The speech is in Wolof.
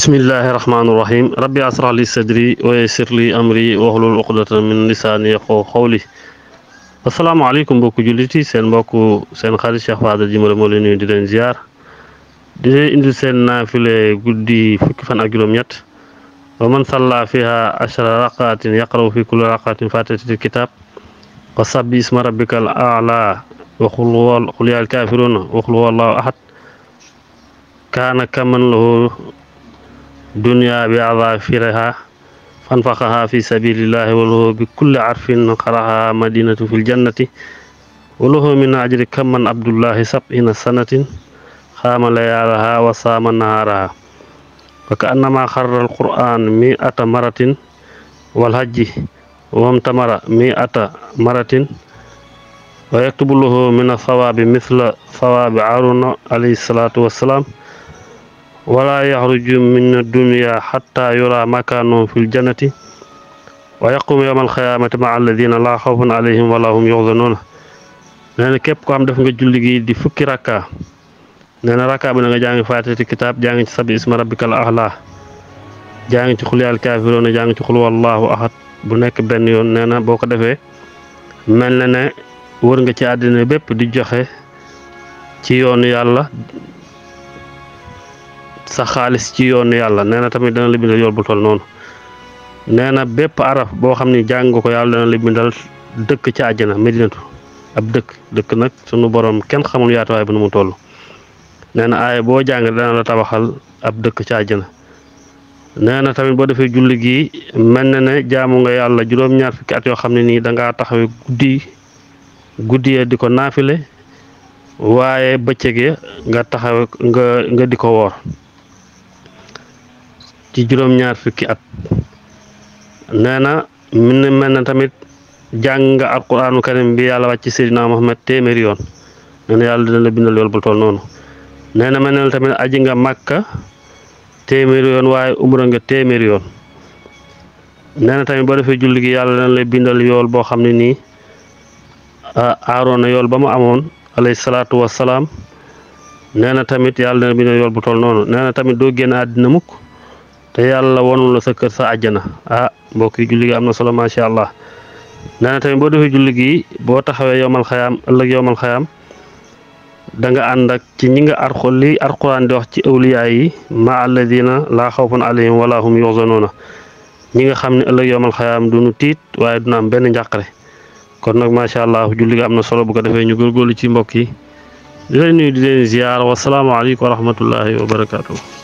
bismillahi rahmaani rahim rabbi asrah li sadri wa yassir li amri wahlul uqdatan min lisaani yafqahu qawli asalaamaaleykum mbokku jullit yi seen mbokku seen xarit Cheikh Fadal Djiméré moo leen nuyu di leen ziar di leen indil seen naafile guddi fukki fan ak juróom-ñett wa man salla fiha ashara raqatin yaqraw fi kulli raqatin fatihatil kitab wa sabbi isma rabbikal a'la wa qul huwa qul yaa kaafiruuna wa qul huwa allahu ahad kaana kaman lahu dunya bi adafiriha fanfaxaha fi sabilillahi wa lahu bi kulli arfin xaraha madinatu fil jannati wa lahu min ajri kaman abdullahi sab'ina sanatin xaama layaalaha wa saama nahaaraha wa ka annama xarra alquran mi ata maratin wal hajji wamtamara mi ata maratin wa yaktubu lahu min athawaabi mithla thawaabi haruna alayhi salatu wassalaam wala yaxruju min dunya xatta yura makaanu fi ljannati wa yaqumu yowma alxiyaamati maa alladina laa xawfun alayhim wala hum yuxzanuuna nee na képp ko am def nga julli gi di fukki rakka nee na rakka bi na nga jàngi faatati kitaab jàngi ci sabi isma rabbikal ahla jàngi ci xul yaal kaafiroona jàngi ci xul wallahu ahad bu nekk benn yoon nee na boo ko defee mel na ne wër nga ci àddina bépp di joxe ci yoonu yàlla sa xaalis ci yoonu yàlla nee na tamit dana la bindal yool bu toll noonu nee na bépp araf boo xam ni jàng nga ko yàlla dana la bindal dëkk ci àjjana medinatu ab dëkk dëkk nag sunu borom kenn xamul yaatuwaay bu nu mu toll nee na aaya boo jàng dana la tabaxal ab dëkk ci àjjana nee na tamit boo defee julli gi mel na ne jaamu nga yàlla juróom-ñaar fukki at yoo xam ne nii dangaa taxawee guddi guddi di ko naafile waaye bëccëg nga taxawe nga nga di ko woor ci juróom-ñaar fukki at nee na min mel na tamit jàng nga alquraanu karim bi yàlla wàcc Seydina Muhammad téeméeri yoon nee na yàlla dina la bindal yool bu toll noonu nee na mel na tamit aji nga màkka téeméeri yoon waaye umra nga téeméeri yoon nee na tamit boo defee julli gi yàlla dina la bindal yool boo xam ne nii aaroon na yool ba mu amoon alayhi salaatu wassalaam nee na tamit yàlla dina bindal yool bu toll noonu nee na tamit doo génn àddina mukk te yàlla wonul la sa kër sa àjjana ah mbokk yi julli gi am na solo macha allah nee na tamit boo defee julli gi boo taxawee yowmal xayaam ëllëg yowmal xayaam da nga ànd ak ci ñi nga arxo li arquran di wax ci awliyaa yi ma alladina laa xawfun alayhim wala hum yuxzanuuna ñi nga xam ne ëllëg yowmal xayaam duñu tiit waaye duna am benn njàqare kon nag macha allah julli gi am na solo bu ko defee ñu góorgóorlu ci mbokk yi di leen nuyu di leen ziyaar wasalaamaaleykum wa rahmatullahi wa barakaatu.